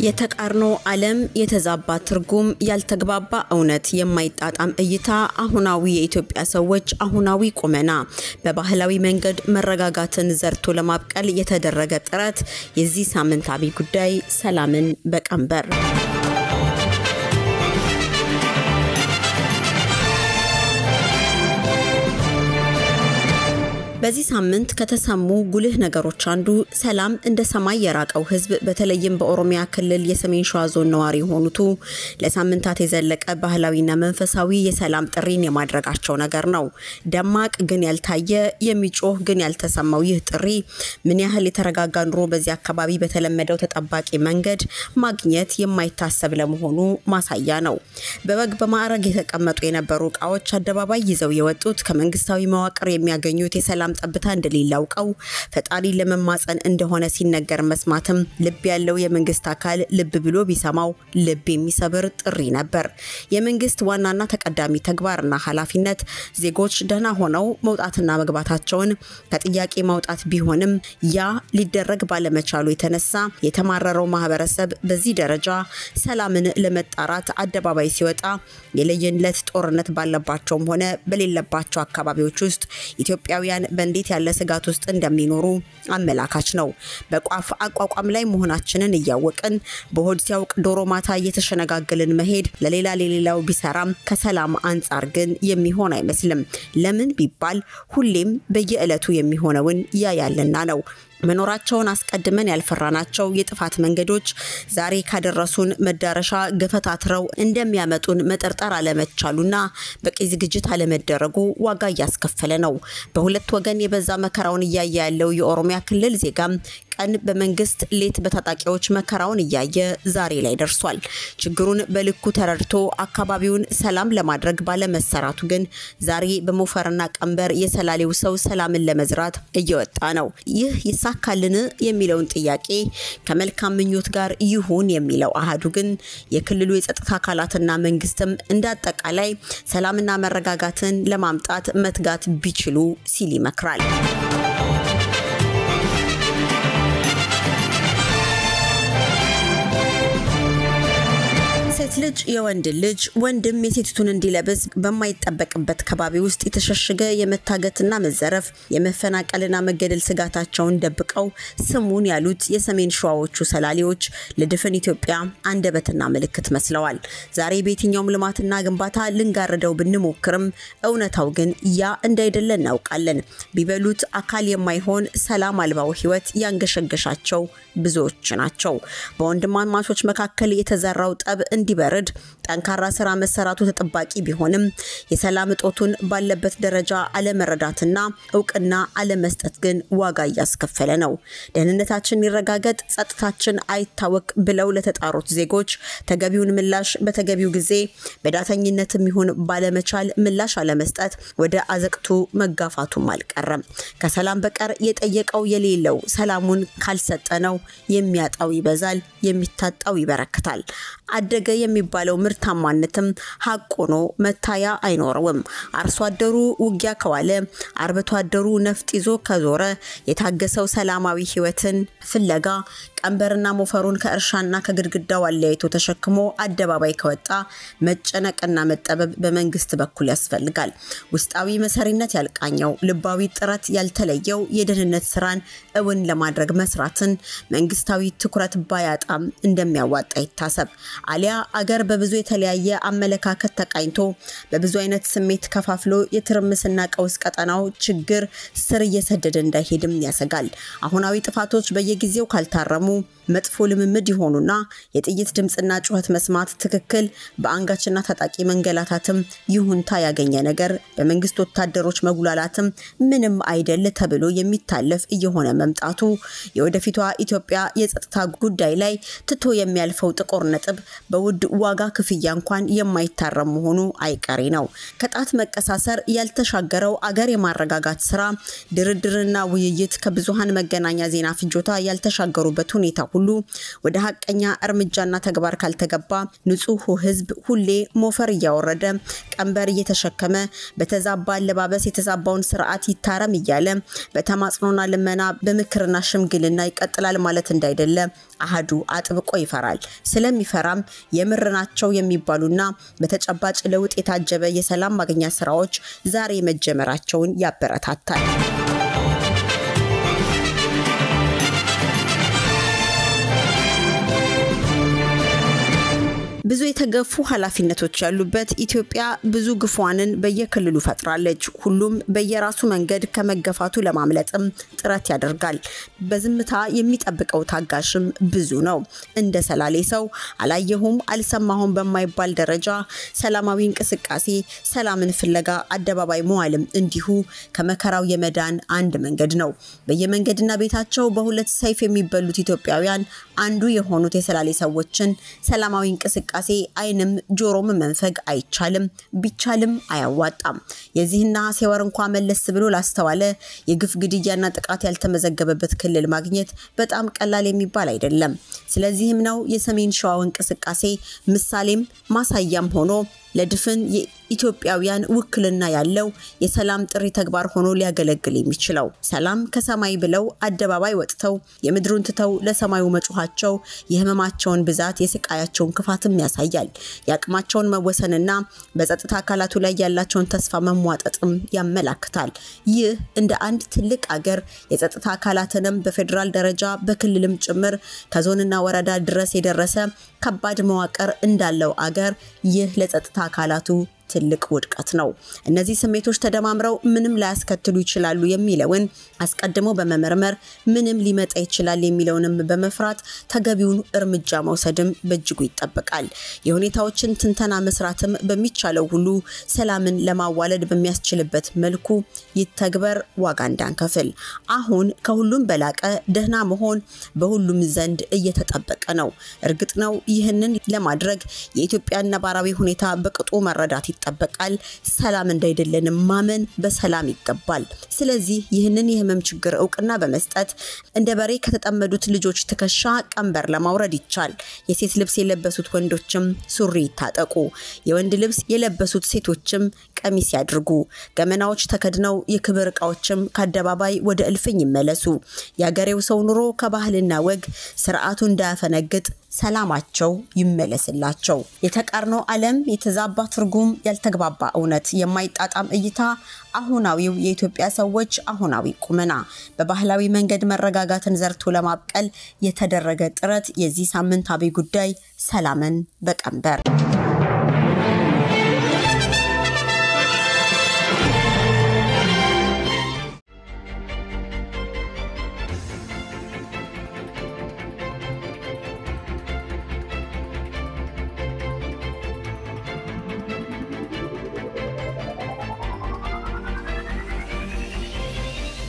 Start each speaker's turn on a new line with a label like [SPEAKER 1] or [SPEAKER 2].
[SPEAKER 1] የተቃርኖ ዓለም የተዛባ ትርጉም፣ ያልተግባባ እውነት፣ የማይጣጣም እይታ፣ አሁናዊ የኢትዮጵያ ሰዎች አሁናዊ ቁመና፣ በባህላዊ መንገድ መረጋጋትን ዘርቶ ለማብቀል የተደረገ ጥረት። የዚህ ሳምንት አብይ ጉዳይ ሰላምን በቀንበር በዚህ ሳምንት ከተሰሙ ጉልህ ነገሮች አንዱ ሰላም እንደ ሰማይ የራቀው ሕዝብ በተለይም በኦሮሚያ ክልል የሰሜን ሸዋ ዞን ነዋሪ የሆኑቱ ለሳምንታት የዘለቀ ባህላዊና መንፈሳዊ የሰላም ጥሪን የማድረጋቸው ነገር ነው። ደማቅ ግን ያልታየ የሚጮህ ግን ያልተሰማው ይህ ጥሪ ምን ያህል የተረጋጋ ኑሮ በዚህ አካባቢ በተለመደው ተጠባቂ መንገድ ማግኘት የማይታሰብ ለመሆኑ ማሳያ ነው። በወግ በማዕረግ የተቀመጡ የነበሩ እቃዎች አደባባይ ይዘው የወጡት ከመንግስታዊ መዋቅር የሚያገኙት የሰላም ጠብታ እንደሌለ አውቀው ፈጣሪ ለመማፀን እንደሆነ ሲነገር መስማትም ልብ ያለው የመንግስት አካል ልብ ብሎ ቢሰማው ልብ የሚሰብር ጥሪ ነበር። የመንግስት ዋናና ተቀዳሚ ተግባርና ኃላፊነት ዜጎች ደህና ሆነው መውጣትና መግባታቸውን ከጥያቄ ማውጣት ቢሆንም ያ ሊደረግ ባለመቻሉ የተነሳ የተማረረው ማህበረሰብ በዚህ ደረጃ ሰላምን ለመጣራት አደባባይ ሲወጣ የለየለት ጦርነት ባለባቸውም ሆነ በሌለባቸው አካባቢዎች ውስጥ ኢትዮጵያውያን በእንዴት ያለ ስጋት ውስጥ እንደሚኖሩ አመላካች ነው። በቋፍ አቋቋም ላይ መሆናችንን እያወቅን በሆድ ሲያውቅ ዶሮ ማታ እየተሸነጋገልን መሄድ ለሌላ ለሌላው ቢሰራም ከሰላም አንጻር ግን የሚሆን አይመስልም። ለምን ቢባል ሁሌም በየዕለቱ የሚሆነውን ያያልና ነው። መኖራቸውን አስቀድመን ያልፈራናቸው የጥፋት መንገዶች ዛሬ ካደረሱን መዳረሻ ገፈታትረው እንደሚያመጡን መጠርጠር አለመቻሉና በቂ ዝግጅት አለመደረጉ ዋጋ እያስከፈለ ነው። በሁለት ወገን የበዛ መከራውን እያየ ያለው የኦሮሚያ ክልል ዜጋም ቀን በመንግስት ሌት በታጣቂዎች መከራውን እያየ ዛሬ ላይ ደርሷል። ችግሩን በልኩ ተረድቶ አካባቢውን ሰላም ለማድረግ ባለመሰራቱ ግን ዛሬ በሞፈርና ቀንበር የሰላሌው ሰው ሰላምን ለመዝራት እየወጣ ነው። ይህ ይሳካልን የሚለውን ጥያቄ ከመልካም ምኞት ጋር ይሁን የሚለው አሃዱ ግን የክልሉ የጸጥታ አካላትና መንግስትም እንደ አጠቃላይ ሰላምና መረጋጋትን ለማምጣት መትጋት ቢችሉ ሲል ይመክራል። ሴት ልጅ የወንድ ልጅ ወንድም የሴቲቱን እንዲለብስ በማይጠበቅበት ከባቢ ውስጥ የተሸሸገ የመታገትና መዘረፍ የመፈናቀልና መገደል ስጋታቸውን ደብቀው ስሙን ያሉት የሰሜን ሸዋዎቹ ሰላሌዎች ለድፍን ኢትዮጵያ አንደበትና ምልክት መስለዋል። ዛሬ በየትኛውም ልማትና ግንባታ ልንጋርደው ብንሞክርም እውነታው ግን ያ እንዳይደለ እናውቃለን። ቢበሉት አካል የማይሆን ሰላም አልባው ህይወት ያንገሸገሻቸው ብዙዎች ናቸው። በወንድማማቾች መካከል የተዘራው ጠብ እንዲበርድ ጠንካራ ስራ መሰራቱ ተጠባቂ ቢሆንም የሰላም እጦቱን ባለበት ደረጃ አለመረዳትና እውቅና አለመስጠት ግን ዋጋ እያስከፈለ ነው። ደህንነታችን ይረጋገጥ፣ ጸጥታችን አይታወቅ ብለው ለተጣሩት ዜጎች ተገቢውን ምላሽ በተገቢው ጊዜ በዳተኝነትም ይሁን ባለመቻል ምላሽ አለመስጠት ወደ አዘቅቱ መጋፋቱም አልቀረም። ከሰላም በቀር የጠየቀው የሌለው ሰላሙን ካልሰጠ ነው የሚያጣው ይበዛል፣ የሚታጣው ይበረክታል። አደገ የሚባለው ምርታማነትም ሀቅ ሆኖ መታያ አይኖረውም። አርሶ አደሩ ውጊያ ከዋለ፣ አርብቶ አደሩ ነፍጥ ይዞ ከዞረ፣ የታገሰው ሰላማዊ ህይወትን ፍለጋ ቀንበርና ሞፈሩን ከእርሻና ከግድግዳው አለያይቶ ተሸክሞ አደባባይ ከወጣ መጨነቅና መጠበብ በመንግስት በኩል ያስፈልጋል። ውስጣዊ መሰሪነት ያልቃኘው ልባዊ ጥረት ያልተለየው የደህንነት ስራን እውን ለማድረግ መስራትን መንግስታዊ ትኩረት ባያጣም እንደሚያዋጣ ይታሰብ። አሊያ አገር በብዙ የተለያየ አመለካከት ተቃኝቶ በብዙ አይነት ስሜት ከፋፍሎ የትርምስና ቀውስ ቀጠናው ችግር ስር እየሰደደ እንዳይሄድም ያሰጋል። አሁናዊ ጥፋቶች በየጊዜው ካልታረሙ መጥፎ ልምምድ የሆኑና የጥይት ድምፅና ጩኸት መስማት ትክክል በአንጋችና ታጣቂ መንገላታትም ይሁንታ ያገኘ ነገር በመንግስት ወታደሮች መጉላላትም ምንም አይደል ተብሎ የሚታለፍ እየሆነ መምጣቱ የወደፊቷ ኢትዮጵያ የጸጥታ ጉዳይ ላይ ትቶ የሚያልፈው ጥቁር ነጥብ በውድ ዋጋ ክፍያ እንኳን የማይታረም መሆኑ አይቀሬ ነው። ከጣት መቀሳሰር ያልተሻገረው አገር የማረጋጋት ስራ ድርድርና ውይይት ከብዙሃን መገናኛ ዜና ፍጆታ ያልተሻገሩበት ሁኔታ ሁሉ ወደ ሀቀኛ እርምጃና ተግባር ካልተገባ ንጹሑ ህዝብ ሁሌ ሞፈር እያወረደ ቀንበር እየተሸከመ በተዛባ አለባበስ የተዛባውን ስርዓት ይታረም እያለ በተማጽኖና ልመና በምክርና ሽምግልና ይቀጥላል ማለት እንዳይደለ አህዱ አጥብቆ ይፈራል። ስለሚፈራም የምር ናቸው የሚባሉና በተጨባጭ ለውጥ የታጀበ የሰላም ማግኛ ስራዎች ዛሬ መጀመራቸውን ያበረታታል። ብዙ የተገፉ ኃላፊነቶች ያሉበት ኢትዮጵያ ብዙ ግፏንን በየክልሉ ፈጥራለች። ሁሉም በየራሱ መንገድ ከመገፋቱ ለማምለጥም ጥረት ያደርጋል። በዝምታ የሚጠብቀው ታጋሽም ብዙ ነው። እንደ ሰላሌ ሰው አላየሁም አልሰማሁም በማይባል ደረጃ ሰላማዊ እንቅስቃሴ፣ ሰላምን ፍለጋ አደባባይ መዋልም እንዲሁ ከመከራው የመዳን አንድ መንገድ ነው። በየመንገድና ቤታቸው በሁለት ሰይፍ የሚበሉት ኢትዮጵያውያን አንዱ የሆኑት የሰላሌ ሰዎችን ሰላማዊ እንቅስቃሴ እንቅስቃሴ አይንም ጆሮም መንፈግ አይቻልም፣ ቢቻልም አያዋጣም። የዚህን ነሐሴ ወር እንኳ መለስ ብሎ ላስተዋለ የግፍ ግድያና ጥቃት ያልተመዘገበበት ክልል ማግኘት በጣም ቀላል የሚባል አይደለም። ስለዚህም ነው የሰሜን ሸዋው እንቅስቃሴ ምሳሌም ማሳያም ሆኖ ለድፍን ኢትዮጵያውያን ውክልና ያለው የሰላም ጥሪ ተግባር ሆኖ ሊያገለግል የሚችለው። ሰላም ከሰማይ ብለው አደባባይ ወጥተው የምድሩን ትተው ለሰማዩ መጮኋቸው የህመማቸውን ብዛት የስቃያቸውን ክፋትም ያሳያል። የአቅማቸውን መወሰንና በጸጥታ አካላቱ ላይ ያላቸውን ተስፋ መሟጠጥም ያመላክታል። ይህ እንደ አንድ ትልቅ አገር የጸጥታ አካላትንም በፌዴራል ደረጃ በክልልም ጭምር ከዞንና ወረዳ ድረስ የደረሰ ከባድ መዋቅር እንዳለው አገር ይህ ለጸጥታ አካላቱ ትልቅ ውድቀት ነው። እነዚህ ስሜቶች ተደማምረው ምንም ላያስከትሉ ይችላሉ የሚለውን አስቀድሞ በመመርመር ምንም ሊመጣ ይችላል የሚለውንም በመፍራት ተገቢውን እርምጃ መውሰድም በእጅጉ ይጠበቃል። የሁኔታዎችን ትንተና መስራትም በሚቻለው ሁሉ ሰላምን ለማዋለድ በሚያስችልበት መልኩ ይተግበር፣ ዋጋ እንዳንከፍል። አሁን ከሁሉም በላቀ ደህና መሆን በሁሉም ዘንድ እየተጠበቀ ነው። እርግጥ ነው ይህንን ለማድረግ የኢትዮጵያን ነባራዊ ሁኔታ በቅጡ መረዳት ይጠበቃል። ሰላም እንዳይደለንም ማመን በሰላም ይገባል። ስለዚህ ይህንን የህመም ችግር እውቅና በመስጠት እንደ በሬ ከተጠመዱት ልጆች ትከሻ ቀንበር ለማውረድ ይቻል። የሴት ልብስ የለበሱት ወንዶችም ሱሪ ይታጠቁ። የወንድ ልብስ የለበሱት ሴቶችም ቀሚስ ያድርጉ። ገመናዎች ተከድነው የክብር ዕቃዎችም ከአደባባይ ወደ እልፍኝ ይመለሱ። የአገሬው ሰው ኑሮ ከባህልና ወግ ስርዓቱ እንዳያፈነግጥ ሰላማቸው ይመለስላቸው። የተቃርኖ ዓለም የተዛባ ትርጉም፣ ያልተግባባ እውነት፣ የማይጣጣም እይታ፣ አሁናዊው የኢትዮጵያ ሰዎች አሁናዊ ቁመና፣ በባህላዊ መንገድ መረጋጋትን ዘርቶ ለማብቀል የተደረገ ጥረት የዚህ ሳምንት አብይ ጉዳይ ሰላምን በቀንበር